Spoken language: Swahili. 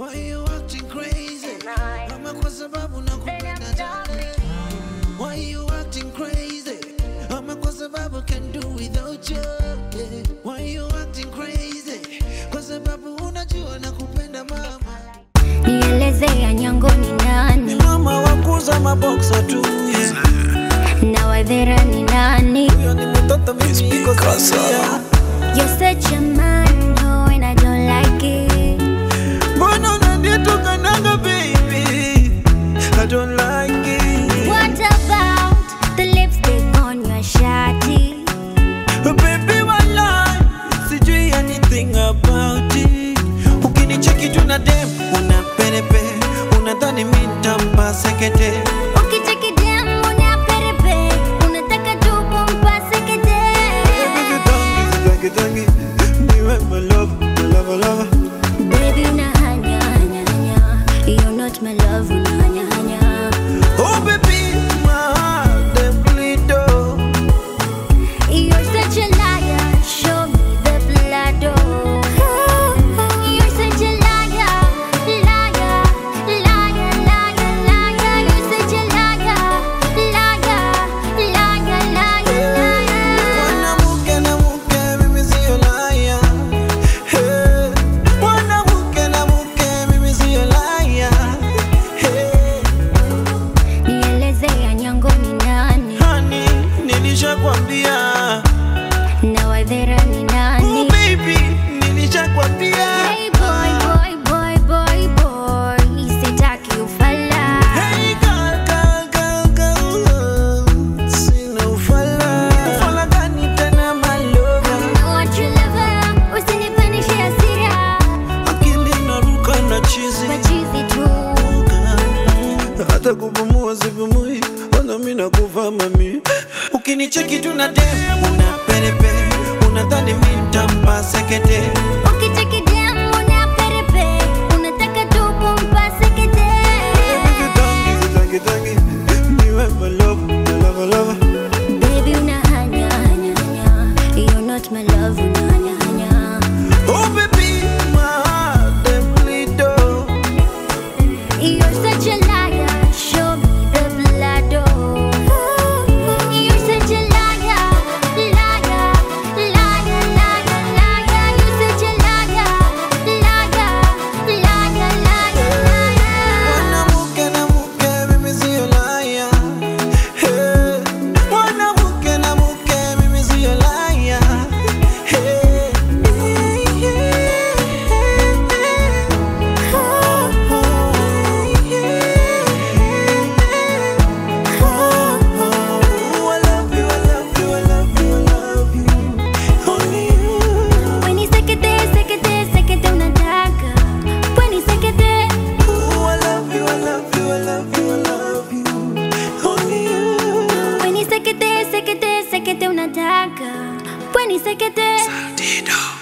Why you acting crazy? Ama kwa sababu nakupenda darling. Why you acting crazy? Ama kwa sababu can do without you. Yeah. Why you acting crazy? Kwa sababu unajua nakupenda mama. nielezea nyango ni nani Mama wakuza maboksa tu. Yeah. na wadhera ni nani Huyo ni mtoto mimi niko sasa. You're such a man, oh, and I don't like it. Mbona unanitukanaga baby? I don't like it. What about the lipstick on your shawty? Baby walai, sijui anything about it. Ukinicheki tu na dem, una perepe, unadhani mi nitampa sekete. Ukicheki dem una perepe, unataka tu kumpase kete. Baby kitangi, kitangi, niwe my love, my love, love. Baby unahanya hanya hanya, you're not my love unahanya hanya. Oh baby, my heart dem bleed oh. You're such a liar, show me the blood oh. You're such a liar, liar, liar, liar, liar. You're such a liar, liar, liar, liar, liar. Mwanamke na mke, mimi sio liar. Hey. Mwanamke na mke, mimi sio liar. Hey. Nielezea nyango ni nani Honey, nilishakwambia. na wadhera ni Oh nani? baby, nilishakwambia. Hey boy, boy, boy, boy, boy, sitaki ufala. Hey girl, girl, girl, girl. Sina ufala. Ufala gani tena my lover? Know what you love, usinipandishe hasira. Akili inaruka na chizi. Machizi tu. hata kupumua sipumui, wala mimi nakufa mami. Ukinicheki tu na dem, una perepe, unadhani mimi nitampa sekete. Ukicheki dem una perepe, unataka tu kumpase kete. Kitangi, kitangi, kitangi, niwe my love, my love, love. Baby unahanya hanya hanya, you're not my love unahanya hanya. Oh baby, my heart dem bleed oh. You're such a liar, show me the blood oh. You're such a liar, liar, liar, liar, liar. You're such a liar, liar, liar, liar, liar. Mwanamke na mke, mimi sio liar. Hey. Mwanamke na mke, mimi sio liar. Hey. Oh, I love you, I love you, I love you, I love you. Only you. When you sekete, sekete, sekete unataka. When you sekete, Oh, I love you, I love you, I love you, I love you. Only you. when you sekete, sekete, sekete unataka. When you sekete. Dido.